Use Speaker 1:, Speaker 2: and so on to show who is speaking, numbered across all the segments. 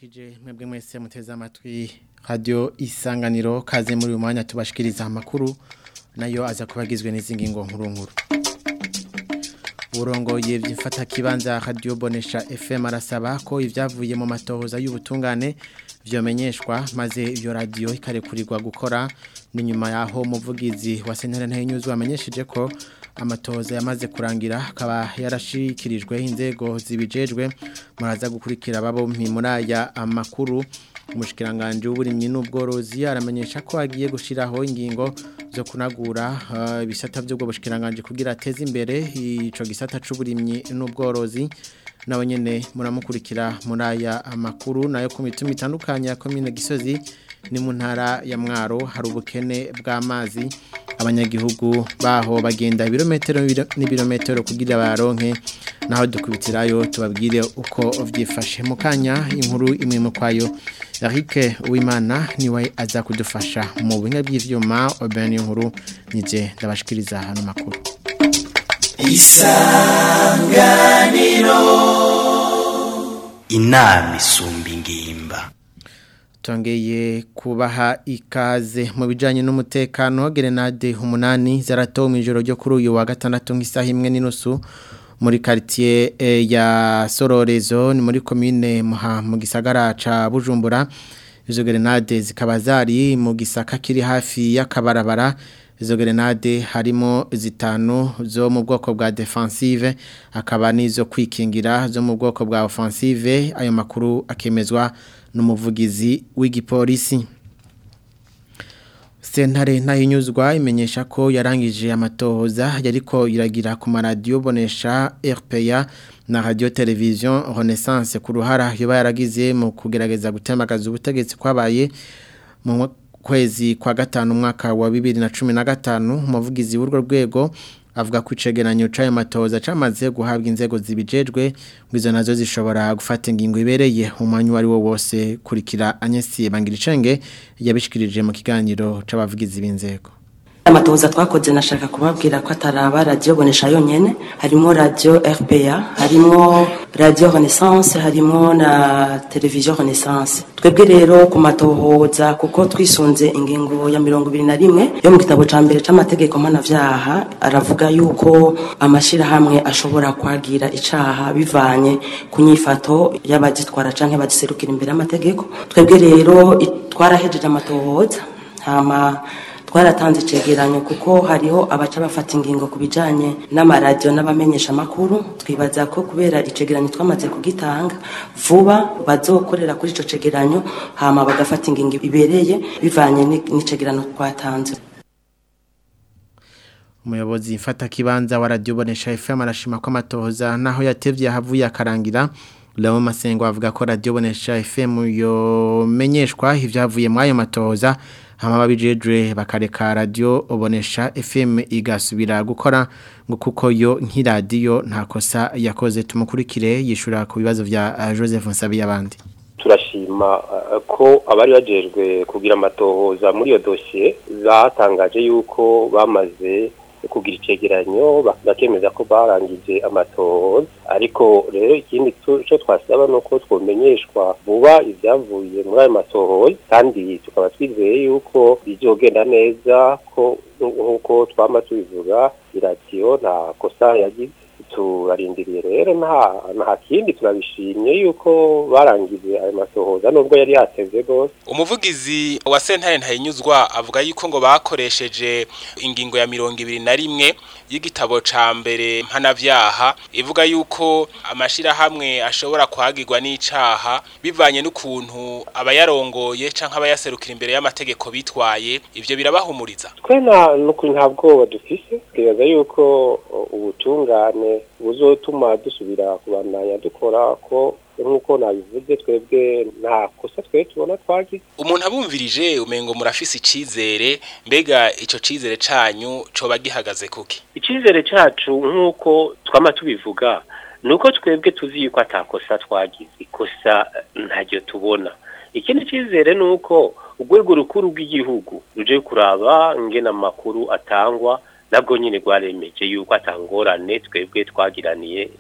Speaker 1: ndabaramukije mwebwe mwese muteze amatwi radio isanganiro kaze muri uyu mwanya tubashikiriza amakuru nayo aza kubagizwe n'izingingo nkuru nkuru urongoye by'imfata kibanza radio bonesha FM arasaba ko ivyavuye mu matohoza y'ubutungane vyomenyeshwa maze iyo radio ikarekurirwa gukora ni nyuma yaho umuvugizi wa Sentare Ntenyuzu amenyesheje ko amatohoza yamaze kurangira akaba yarashikirijwe inzego zibijejwe muraza gukurikira babo muri aya amakuru umushikiranganje w'uburimyi n'ubworozi aramenyesha ko agiye gushiraho ingingo zo kunagura ibisata uh, by'ubwo bushikiranganje kugira ateze imbere ico gisata c'uburimyi n'ubworozi nawe nyene muramukurikira muri aya amakuru nayo ku mituma itandukanye ya commune Gisozi ni mu ntara ya Mwaro hari ubukene bw'amazi abanyagihugu baho bagenda ibirometero n'ibirometero kugira baronke naho dukubitirayo tubabwire uko vyifashe mu kanya inkuru imwe mu kwayo Eric Uwimana niwe aza kudufasha mu buhinga bw'ivyuma Oben inkuru nije ndabashikiriza hano makuru
Speaker 2: Isanganiro Inami sumbi ngimba
Speaker 1: Tongeye kubaha ikaze mu bijanye n'umutekano gerenade umunani zaratowe mu ijoro ryo kuri uyu wa gatandatu nk'isaha imwe n'inusu muri quartier e, ya Sororezo ni muri commune muha mu gisagara ca Bujumbura izo gerenade zikaba zari mu gisaka kiri hafi y'akabarabara izo gerenade harimo zitanu zo mu bwoko bwa defensive akaba nizo kwikingira zo mu bwoko bwa offensive ayo makuru akemezwa n'umuvugizi w'igipolisi Sentare ntahinyuzwa imenyesha ko yarangije amatohoza yariko iragira ku maradiyo bonesha RPA na radio television Renaissance ku ruhara yoba yaragize mu kugerageza gutemagaza ubutegetsi kwabaye mu kwezi kwa gatanu mwaka wa 2015 umuvugizi w'urwo rwego avuga ko icegeranyo c'ayo matoza camaze guhabwa inzego zibijejwe ngwizo nazo zishobora gufata ingingo ibereye umwanya wari wo wose kurikira Agnes Bangiricenge yabishikirije mu kiganiro c'abavugizi b'inzego
Speaker 3: amatoza twakoze nashaka kubabwira ko ataraba radio bonesha yonyene harimo radio RPA harimo radio Renaissance harimo na television Renaissance twebwe rero ku matohoza kuko twisunze ingingo ya mirongo ibiri na rimwe yo mu gitabo ca mbere c'amategeko mpanavyaha aravuga yuko amashira hamwe ashobora kwagira icaha bivanye ku nyifato y'abagitwara canke bagiserukira imbere y'amategeko twebwe rero twarahejeje amatohoza hama twaratanze icegeranyo kuko hariho abaca bafata ingingo ku bijanye n'amaradiyo n'abamenyesha amakuru twibaza ko kubera icegeranyo twamaze kugitanga vuba bazokorera kuri ico cegeranyo hama bagafata ingingo ibereye bivanye n'icegeranyo twatanze
Speaker 1: umuyobozi mfata kibanza wa radio bonesha FM arashima ko amatohoza naho yatevye havuye akarangira Leo Masengo avuga ko radio bonesha FM yomenyeshwa ivyavuye mu ayo matohoza hama babijejwe bakareka radio obonesha FM igasubira gukora ngo kuko yo nk'iradiyo nta kosa yakoze tumukurikire yishura ku bibazo vya uh, Joseph Nsabi yabandi
Speaker 4: turashima uh, ko abari bajejwe kugira amatohoza muri iyo dossier batangaje yuko bamaze kugira icegeranyo bakemeza ko barangije amatohoza ariko rero ikindi cyo twasaba nuko twomenyeshwa vuba ibyavuye muri ayo matohoza kandi tukaba twizeye yuko bizogenda neza ko nk'uko twama tubivuga iradiyo nta kosa yagize turarindiriye rero nta nta kindi turabishimye yuko barangije ayo masohoza nubwo yari yatevye gose
Speaker 5: umuvugizi wa sentare ntayinyuzwa avuga yuko ngo bakoresheje ingingo ya mirongo ibiri na rimwe y'igitabo ca mbere mpanavyaha ivuga yuko amashirahamwe ashobora kwagirwa n'icaha bivanye n'ukuntu abayarongoye canke abayaserukira imbere y'amategeko bitwaye ivyo birabahumuriza
Speaker 4: twe nta nukuri nta bwoba dufise twibaza yuko ubutungane buzotuma dusubira kubandanya dukora ko nk'uko nabivuze twebwe nta kosa twe tubona twagize
Speaker 5: umuntu abumvirije umengo murafise icizere mbega ico cizere canyu coba gihagaze kuki
Speaker 4: icizere cacu nk'uko twama tubivuga nuko twebwe tuzi yuko atakosa twagize ikosa ntaryo tubona ikindi cizere nuko urwego rukuru rw'igihugu ruje kuraba ngena amakuru atangwa nabwo nyine rwaremeje yuko atangorane twebwe twagiraniye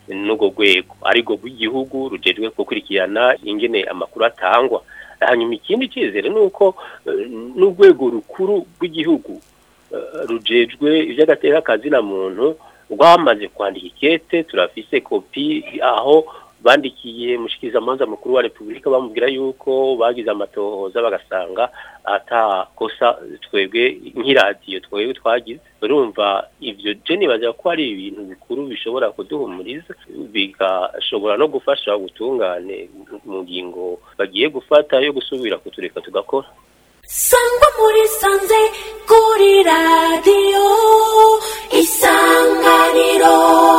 Speaker 4: n'ubwo rwego ariko rw'igihugu rujejwe gukurikirana ingene amakuru atangwa hanyuma ikindi cyizere ni uko n'urwego rukuru rw'igihugu rujejwe iby'agateka kazina muntu rwamaze kwandika ikete turafise kopi aho bandikiye mushikirizamanza mukuru wa repubulika bamubwira yuko bagize amatohoza bagasanga atakosa twebwe nk'iradiyo twebwe twagize urumva ibyo je nibaza ko ari ibintu bikuru bishobora kuduhumuriza bigashobora no gufasha ubutungane mu ngingo bagiye gufata yo gusubira kutureka tugakora
Speaker 6: sangwa muri sanze kuri radiyo isanganiro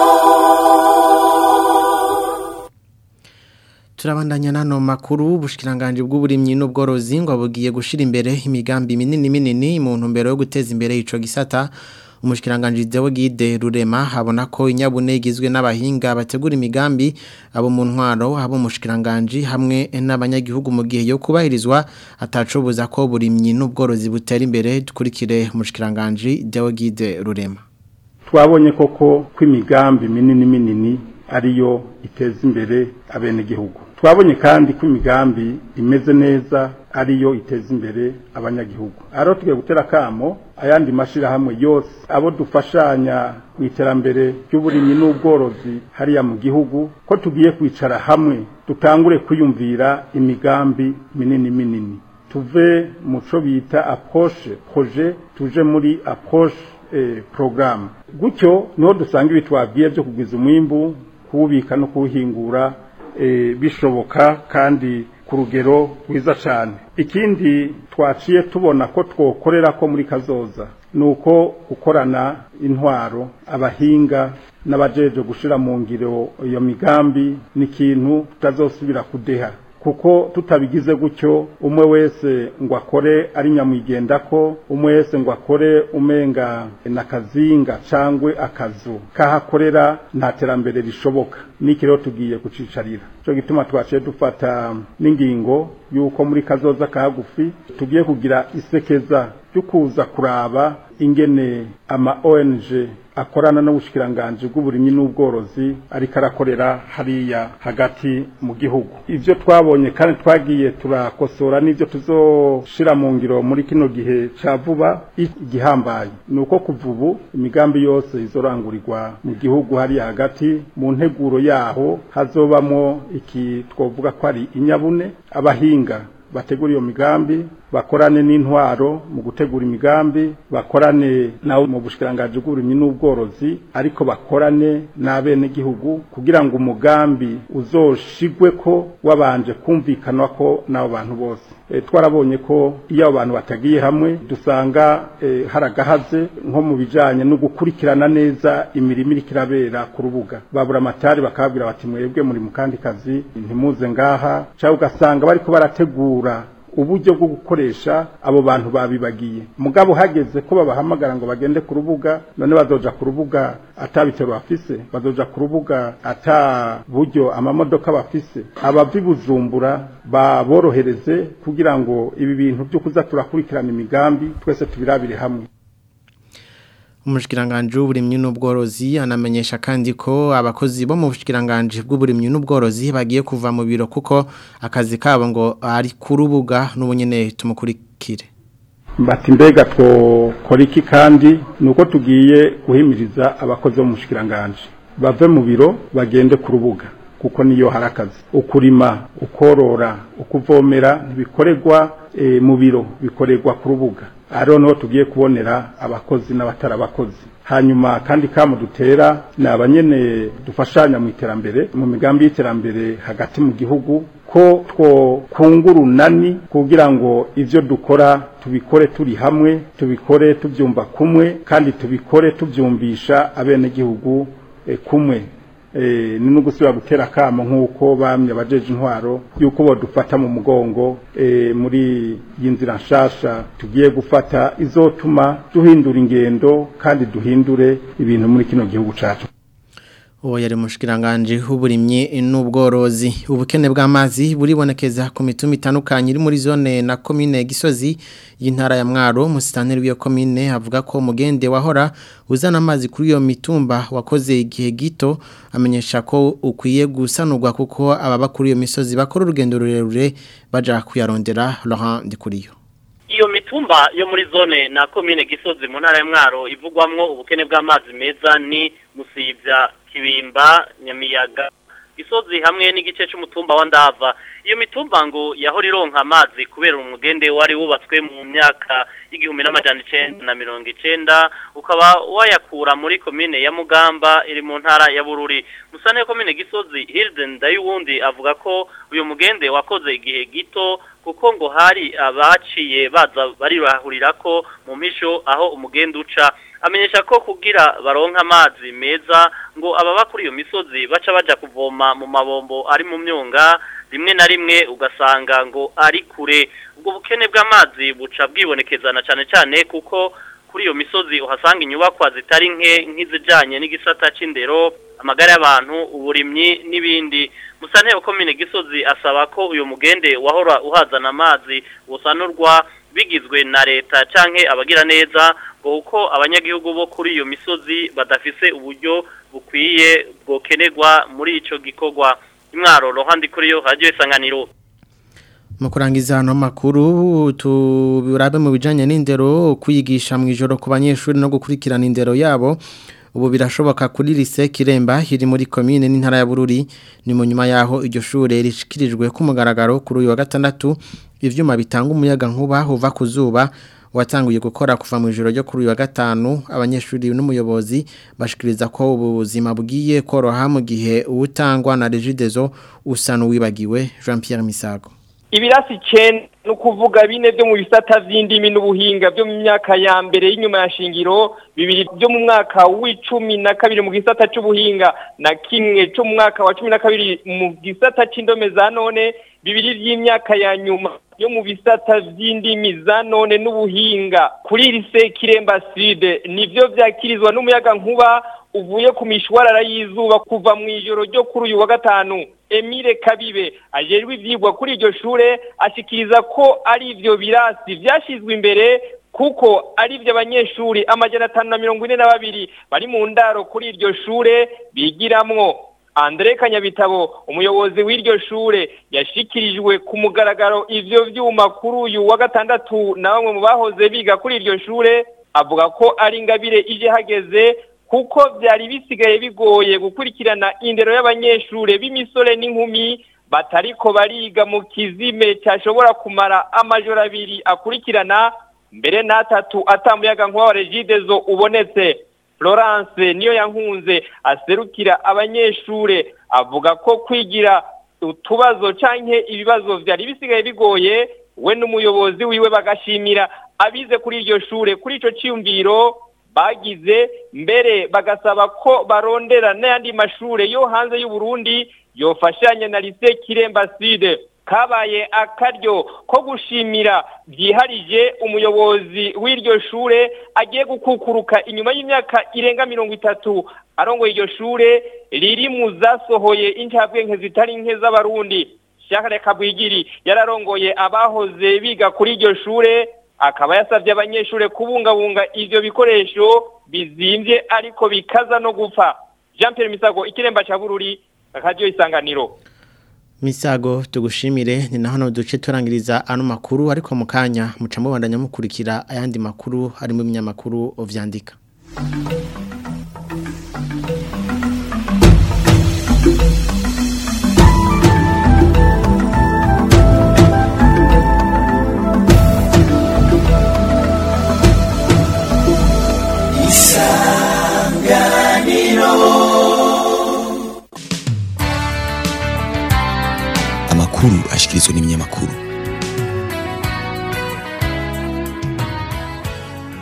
Speaker 1: turabandanya nano makuru ubushikiranganje bw'uburimyi n'ubworozi ngo bugiye gushira imbere imigambi minini minini mu ntumbero yo guteza imbere ico gisata umushikiranganje Deo Gide Rurema habona ko inyabune igizwe n'abahinga bategura imigambi abo mu ntwaro abo umushikiranganje hamwe n'abanyagihugu mu gihe yo kubahirizwa atacobuza ko burimyi n'ubworozi butera imbere dukurikire umushikiranganje Deo Gide Rurema
Speaker 7: twabonye koko ko imigambi minini minini ariyo iteza imbere abenegihugu twabonye kandi ko imigambi imeze neza ariyo iteza imbere abanyagihugu aro tugiye gutera kamo ayandi mashirahamwe yose abo dufashanya mu iterambere ry'uburimyi n'ubworozi hariya mu gihugu ko tugiye kwicara hamwe dutangure kwiyumvira imigambi minini minini tuve mu cyo bita approche projet tuje muri approche eh, programme gutyo niho dusanga ibi twabwiye byo kugwiza umwimbu kuwubika no kuwuhingura eh, bishoboka kandi ku rugero rwiza cyane ikindi twaciye tubona ko twokorera ko muri kazoza ni uko gukorana intwaro abahinga n'abajeje gushira mu ngiro iyo migambi ni ikintu tutazosubira kudeha kuko tutabigize gutyo umwe wese ngo akore ari nyamwigendako umwe wese ngo akore umenga nakazinga cangwe akazu kahakorera nta terambere rishoboka niki rero tugiye kucicarira cyo gituma twaciye dufata n'ingingo yuko muri kazoza kagufi tugiye kugira isekeza ryo kuza kuraba ingene ama ONG akorana n'ubushikiranganje bw'uburimyi n'ubworozi ariko arakorera hariya hagati mu gihugu ivyo twabonye kandi twagiye turakosora n'ivyo tuzoshira mu ngiro muri kino gihe ca vuba igihambaye nuko kuva ubu imigambi yose izorangurirwa mu gihugu hariya hagati mu nteguro yaho hazobamo iki twovuga ko ari inyabune abahinga bategura iyo migambi bakorane n'intwaro mu gutegura imigambi bakorane nawo mu bushikiranganje bw'uburimyi n'ubworozi ariko bakorane n'abenegihugu kugira ngo umugambi uzoshigwe ko wabanje kumvikanwa ko n'abo bantu bose e, twarabonye ko iyo abo bantu batagiye hamwe dusanga e, haragahaze nko mu bijanye no gukurikirana neza imirimo iriko irabera ku rubuga babura amatari bakababwira bati mwebwe muri mu kandi kazi ntimuze ngaha cyangwa ugasanga bariko barategura uburyo bwo gukoresha abo bantu babibagiye mugabo hageze ko babahamagara ngo bagende ku rubuga none bazoja ku rubuga atabitero bafise bazoja ku rubuga ata buryo amamodoka bafise abava bujumbura baborohereze kugira ngo ibi bintu byo kuza turakurikirana imigambi twese tubirabire hamwe
Speaker 1: umushikiranganje w'uburimyi n'ubworozi anamenyesha kandi ko abakozi bo mu bushikiranganje bw'uburimyi n'ubworozi bagiye kuva mu biro kuko akazi kabo ngo ari ku rubuga n'ubunyene tumukurikire
Speaker 7: bati mbega twokora iki kandi ni uko tugiye guhimiriza abakozi bo mu bushikiranganje bave mu biro bagende ku rubuga kuko niyo hari akazi ukurima ukorora ukuvomera ntibikorerwa e, mu biro bikorerwa ku rubuga ariho niho tugiye kubonera abakozi n'abatarabakozi hanyuma kandi kamu dutera ni abanyene dufashanya mu iterambere mu migambi y'iterambere hagati mu gihugu ko twokungura unani kugira ngo ivyo dukora tubikore turi hamwe tubikore tubyumva kumwe kandi tubikore tubyumvisha abenegihugu e, kumwe ni no gusubira gutera akamo nk'uko bamye abajeje intwaro y'uko badufata mu mugongo muri iyi nzira nshasha tugiye gufata izotuma duhindura ingendo kandi duhindure ibintu muri kino gihugu cyacu
Speaker 1: uwo yari mushikiranganje w'uburimyi n'ubworozi ubukene bw'amazi buribonekeza ku mituma itandukanye iri muri zone na komine Gisozi y'intara ya Mwaro musitanteri w'iyo komine avuga ko mugende wahora uzana amazi kuri iyo mitumba wakoze igihe gito amenyesha ko ukwiye gusanurwa kuko ababa kuri iyo misozi bakora urugendo rurerure baja kuyarondera Laurent Ndikuriyo
Speaker 8: iyo mitumba yo muri zone na komine gisozi mu ntara ya mwaro ivugwamwo ubukene bw'amazi meza ni musivya kibimba nyamiyaga gisozi hamwe n'igice c'umutumba wa ndava iyo mitumba ngo yahora ironka amazi kubera umugende wari wubatswe mu myaka y'igihumbi n'amajana icenda na mirongo icenda ukaba wayakura muri komine ya mugamba iri mu ntara ya bururi musane komine gisozi hilden ndayuwundi avuga ko uyu mugende wakoze igihe gito kuko ngo hari abaciye baza barirahurira ko mu misho aho umugende uca amenyesha ko kugira baronka amazi meza ngo ababa kuri iyo misozi baca baja kuvoma mu mabombo ari mu myonga rimwe na rimwe ugasanga ngo ari kure ubwo bukene bw'amazi buca bwibonekezana cyane cyane kuko kuri iyo misozi uhasanga inyubakwa zitari nke nk'izijanye n'igisata c'indero amagara y'abantu uburimyi n'ibindi musantero komine gisozi asaba ko uyu mugende wahora uhazana amazi usanurwa bigizwe na leta canke abagira neza ngo uko abanyagihugu bo kuri iyo misozi badafise uburyo bukwiye bwokenerwa muri ico gikorwa imwaro rohandi kuri yo radio isanganiro
Speaker 1: mu kurangiza hano makuru tubirabe mu bijanye n'indero kwigisha mu ijoro ku banyeshuri no gukurikirana indero yabo ubu birashoboka kuri lise kiremba iri muri komine n'intara ya bururi ni mu nyuma yaho iryo shure rishikirijwe ku mugaragaro kuri uyu wa gatandatu ivyuma bitanga umuyaga nkuba uva ku zuba watanguye gukora kuva mu ijoro ryo kuri uyu wa gatanu abanyeshuri n'umuyobozi bashikiriza ko ubuzima bugiye koroha mu gihe uwutangwa na regidezo usa n'uwibagiwe Jean Pierre Misago
Speaker 9: ibirasi icenda ni ukuvuga bine byo mu bisata vy'indimi n'ubuhinga byo mu myaka ya mbere y'inyuma ya shingiro bibiri byo mu mwaka w'icumi na kabiri mu gisata c'ubuhinga na kimwe co mu mwaka wa cumi na kabiri mu gisata c'indome za none bibiri vy'imyaka ya nyuma yo mu bisata vy'indimi za none n'ubuhinga kuri lise kiremba sud nivyo vyakirizwa n'umuyaga nkuba uvuye ku mishwarara y'izuba kuva mu ijoro ryo kuri uyu wa gatanu Emile Kabibe ajejwe ivyigwa kuri iryo shure ashikiriza ko ari ivyo birasi vyashizwe imbere kuko ari ivyo abanyeshuri amajana atanu na mirongo ine na babiri bari mu ndaro kuri iryo shure bigiramwo Andre Kanyabitabo umuyobozi w'iryo shure yashikirijwe ku mugaragaro ivyo vyuma kuri uyu wa gatandatu na bamwe mu bahoze biga kuri iryo shure avuga ko ari ingabire ije hageze kuko byari bisigaye bigoye gukurikirana indero y'abanyeshure b'imisore n'inkumi batariko bariga mu kizime cyashobora kumara amajoro abiri akurikirana mbere n'atatu atamuyaga nk'uwa regidezo ubonetse Florence niyo yankunze aserukira abanyeshure avuga ko kwigira utubazo canke ibibazo vyari bisigaye bigoye we n'umuyobozi wiwe bagashimira abize kuri iryo shure kuri ico ciyumviro bagize mbere bagasaba ko barondera n'ayandi mashure yo hanze y'u Burundi yofashanya na lycée Kiremba Sud kabaye akaryo ko gushimira byiharije umuyobozi w'iryo shure agiye gukukuruka inyuma y'imyaka irenga mirongo itatu arongoye iryo shure riri mu zasohoye incabwenge zitari nke z'abarundi Shakare Kabwigiri yararongoye abahoze biga kuri iryo shure akaba yasabye abanyeshure kubungabunga ivyo bikoresho bizimvye ariko bikaza no gupfa Jean Pierre Misago ikiremba cha Bururi radio isanganiro
Speaker 1: Misago tugushimire ni naho no duce turangiriza ano makuru ariko mu kanya muca mubandanya mukurikira ayandi makuru harimo ibinyamakuru vyandika
Speaker 2: amakuru ashikirizwa n'ibinyamakuru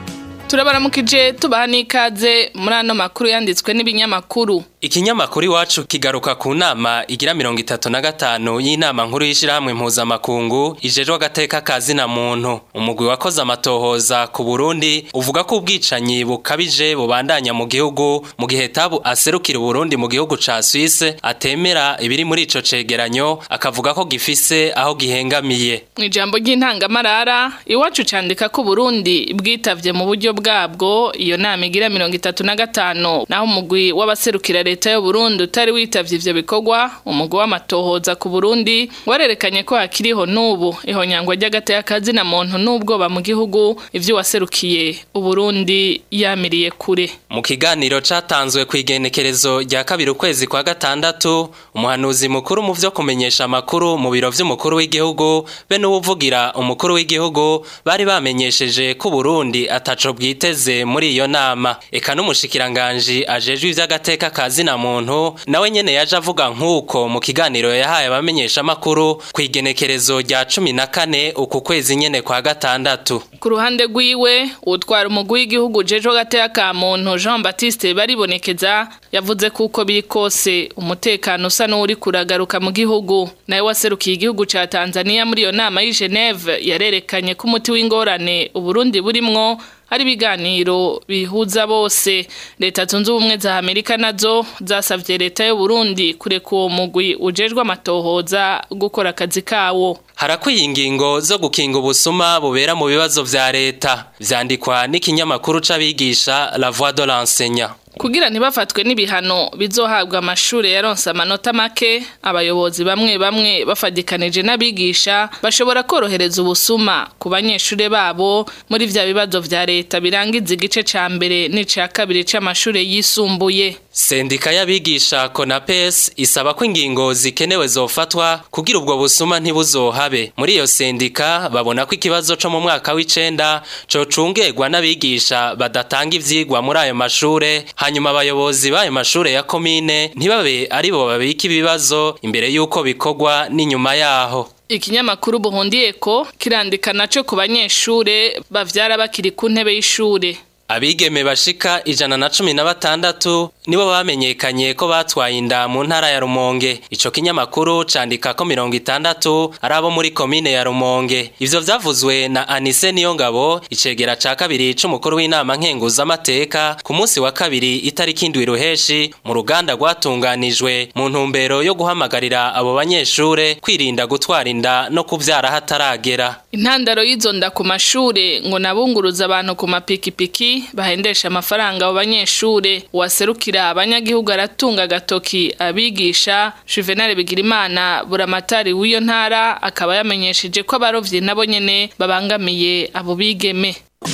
Speaker 10: turabaramukije tubaha n'ikaze muri ano makuru yanditswe n'ibinyamakuru
Speaker 11: Ikinyamakuru iwacu kigaruka ku nama igira mirongo itatu na gatanu y'inama nkuru y'ishirahamwe mpuzamakungu ijejwe agateka kazi na muntu umugwi wakoze amatohoza ku Burundi uvuga ko ubwicanyi bukabije bubandanya mu gihugu mu gihe tabu aserukira Burundi mu gihugu ca Suisse atemera ibiri muri ico cegeranyo akavuga ko gifise aho gihengamiye
Speaker 10: mu ijambo ry'intangamarara iwacu candika ko Burundi bwitavye mu buryo bwabwo iyo nama igira mirongo itatu na gatanu naho umugwi w'abaserukira leta y'u Burundi utari witavye ivyo bikorwa umugwi w'amatohoza ku Burundi warerekanye ko hakiriho n'ubu ihonyangwa ry'agateka kazi na muntu n'ubwoba mu gihugu ivyo waserukiye Uburundi yamiriye kure
Speaker 11: mu kiganiro catanzwe ku igenekerezo rya kabiri ukwezi kwa gatandatu umuhanuzi mukuru mu vyo kumenyesha amakuru mu biro vy'umukuru w'igihugu be n'uwuvugira umukuru w'igihugu bari bamenyesheje ko Burundi ataco bwiteze muri iyo nama eka n'umushikiranganje ajejwe ivy'agateka kazi na muntu nawe nyene yaje avuga nk'uko mu kiganiro yahaye abamenyesha amakuru ku igenekerezo rya cumi na kane uku kwezi nyene kwa gatandatu
Speaker 10: ku ruhande rwiwe utwara umugwi w'igihugu jejo gateka ka muntu Jean Baptiste baribonekeza yavuze kuko biri kose umutekano usa n'uri kuragaruka mu gihugu nawe waserukiye igihugu ca Tanzania muri iyo nama y'i Geneve yarerekanye ko umuti w'ingorane Uburundi burimwo hari ibiganiro bihuza bose leta zunze ubumwe za Amerika nazo zasavye leta y'u Burundi kureka uwo mugwi ujejwe amatohoza gukora akazi kawo
Speaker 11: harakwiye ingingo zo gukinga ubusuma bubera mu bibazo vya leta vyandikwa n'ikinyamakuru c'abigisha La Voix de l'enseignant
Speaker 10: kugira ntibafatwe n'ibihano bizohabwa amashure yaronse amanota make abayobozi bamwe bamwe bafadikanije n'abigisha bashobora korohereza ubusuma ku banyeshure babo muri vya bibazo vya leta birangiza igice ca mbere n'ica kabiri c'amashure yisumbuye
Speaker 11: Sendika y'abigisha Konapes isaba ko ingingo zikenewe zofatwa kugira ubwo busuma ntibuzohabe. Muri iyo sendika babona ko ikibazo co mu mwaka w'icenda co cungerwa n'abigisha badatanga ivyigwa muri ayo mashure, hanyuma abayobozi b'ayo mashure ya komine ntibabe ari bo babika ibibazo imbere y'uko bikorwa n'inyuma yaho.
Speaker 10: Ikinyamakuru Buhundiyeko kirandika naco ku banyeshure bavyara bakiri ku ntebe y'ishure.
Speaker 11: Abigeme bashika ijana na cumi na batandatu nibo bamenyekanye ko batwaye inda mu ntara ya Rumonge. Ico kinyamakuru candika ko mirongo itandatu ari abo muri komine ya Rumonge. Ivyo vyavuzwe na Anise Niyongabo, icegera ca kabiri c'umukuru w'inama nkenguzamateka ku munsi wa kabiri itariki indwi ruheshi mu ruganda rwatunganijwe mu ntumbero yo guhamagarira abo banyeshure kwirinda gutwara inda no kuvyara hataragera.
Speaker 10: Intandaro y'izo nda ku mashure ngo nabunguruza abantu ku mapikipiki bahendesha amafaranga abo banyeshure waserukira abanyagihugu aratunga agatoki abigisha Juvenal Bigirimana buramatari w'iyo ntara akaba yamenyesheje ko abarovyi nabo nyene babangamiye abo bigeme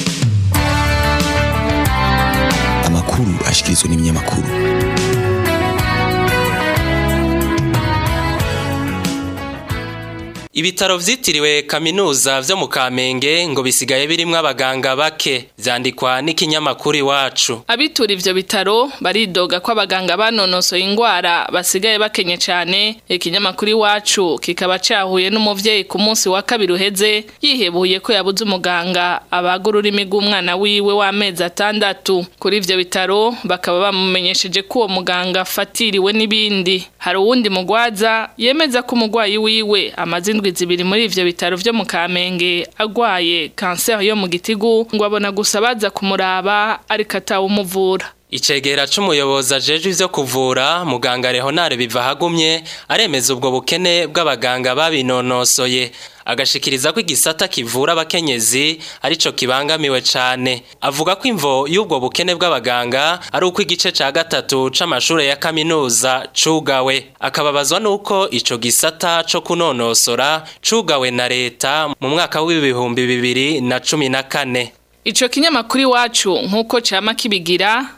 Speaker 2: amakuru ashikirizwa n'ibinyamakuru
Speaker 11: Ibitaro vyitiriwe kaminuza vyo mu Kamenge ngo bisigaye birimwo abaganga bake vyandikwa n'ikinyamakuru iwacu.
Speaker 10: Abitura ivyo bitaro baridoga ko abaganga banonosoye ingwara basigaye bakenye cane ikinyamakuru iwacu kikaba cahuye n'umuvyeyi ku munsi wa kabiri uheze yihebuye ko yabuze umuganga abagura ururimi rw'umwana wiwe w'amezi atandatu kuri ivyo bitaro bakaba bamumenyesheje ko uwo muganga afatiriwe n'ibindi hari uwundi mugwaza yemeza ko umugwayi wiwe amaze indwi zibiri muri ivyo bitaro vyo mu Kamenge agwaye kanseri yo mu gitigu ngo abona gusa baza kumuraba ariko atawumuvura
Speaker 11: Icegera c'umuyobozi ajejwe ivyo kuvura muganga Leonard Bivahagumye aremeza ubwo bukene bw'abaganga babinonosoye agashikiriza ko igisata kivura abakenyezi arico kibangamiwe cane avuga ko imvo y'ubwo bukene bw'abaganga ari uko igice ca gatatu c'amashure ya kaminuza cugawe akababazwa nuko ico gisata co kunonosora cugawe na leta mu mwaka w'ibihumbi bibiri na cumi na kane
Speaker 10: Ico kinyamakuru iwacu nkuko cama kibigira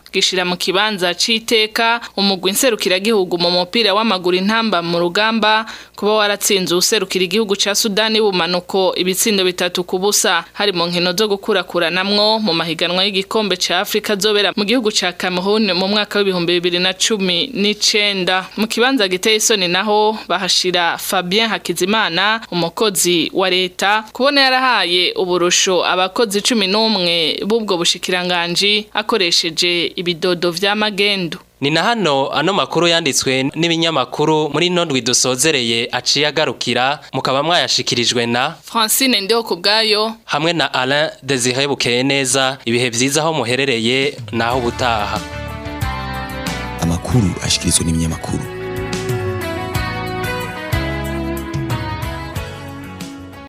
Speaker 10: gishira mu kibanza c'iteka umugwi nserukiragihugu mu mupira w'amaguru intamba mu rugamba kuba waratsinze userukira igihugu ca Sudani bumanuko ibitsindo bitatu ku busa hari mu nkino zo gukurakuranamwo mu mahiganwa y'igikombe ca Afrika zobera mu gihugu ca Cameroon mu mwaka w'ibihumbi bibiri na cumi n'icenda mu kibanza giteye isoni naho bahashira Fabien Hakizimana umukozi wa leta kubona yarahaye uburusho abakozi cumi n'umwe b'ubwo bushikiranganji akoresheje ibidodo vya magendu
Speaker 11: Ni na hano ano makuru yanditswe n'ibinyamakuru muri nondwi dusozereye aciye agarukira mukaba mwayashikirijwe na
Speaker 10: Francine Ndeho kubgayo
Speaker 11: hamwe na Alain Desire Bukeye neza ibihe vyiza aho muherereye naho butaha
Speaker 2: amakuru ashikirizwa n'ibinyamakuru